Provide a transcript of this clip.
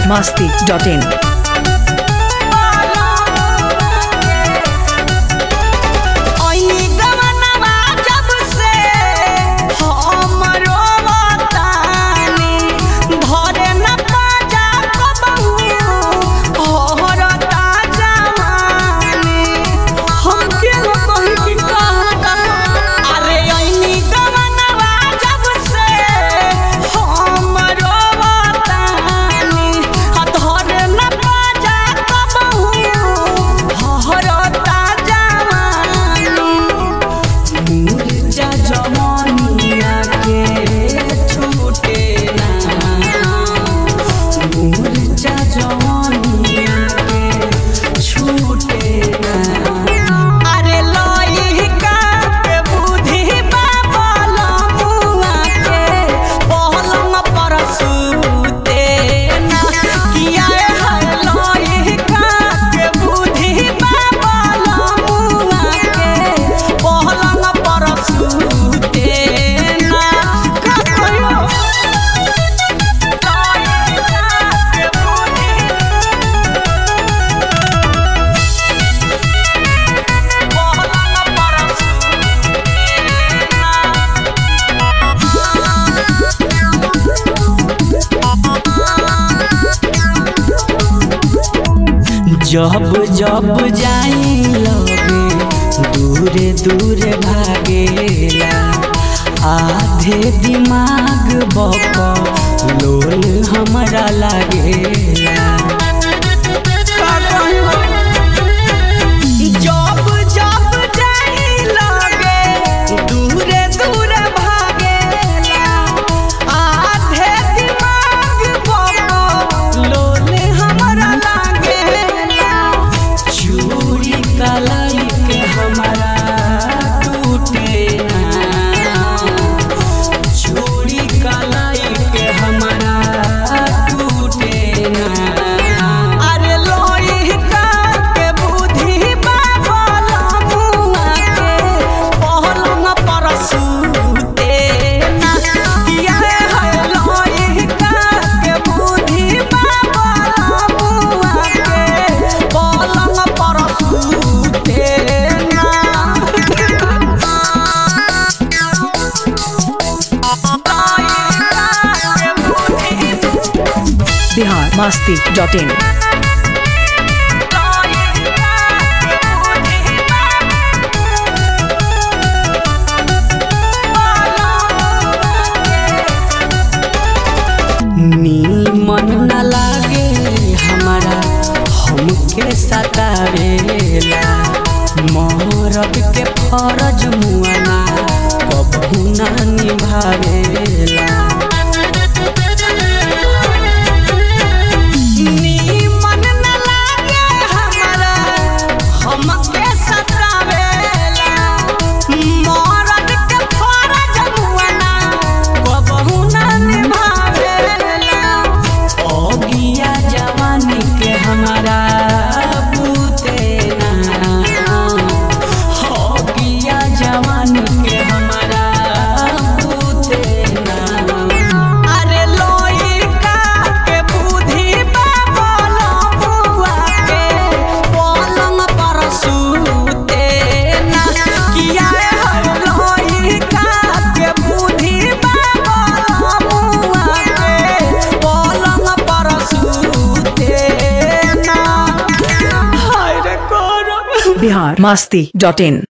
masti.in. जब जब जाई लगे दूरे दूरे भागेला आधे दिमाग बक लोल हमरा लागेला जब जब जाई लगे दूरे दूरे भागेला आधे दिमाग बक लोल हमरा लागेला चूड़ी कलाई के हमारा टूटे ना चूड़ी कलाई के हमारा टूटे ना अरे लोई का के बुद्धि बाबल मुआ के पहलंग पर सूते ना किया है लोई का के बुद्धि बाबल मुआ के पहलंग पर सूते ना Bihar masti.in. नीमन न लागे हमारा हमके सतावेला मरद के फरज मुआना कबहू ना निभावेला नीमन न लागे हमरा हमके सतावेला मरद के फरज मुआना कबहू ना निभावेला ओगिया जवानी के हमारा बूते ना ओगिया जवानी के हमारा बूते ना अरे लोई का के बुद्धि बाबल बुआ के पलंग पर सूते ना किया है लोई का के बुद्धि बाबल बुआ के पलंग पर सूते ना हाय रे कोरो Bihar masti.in.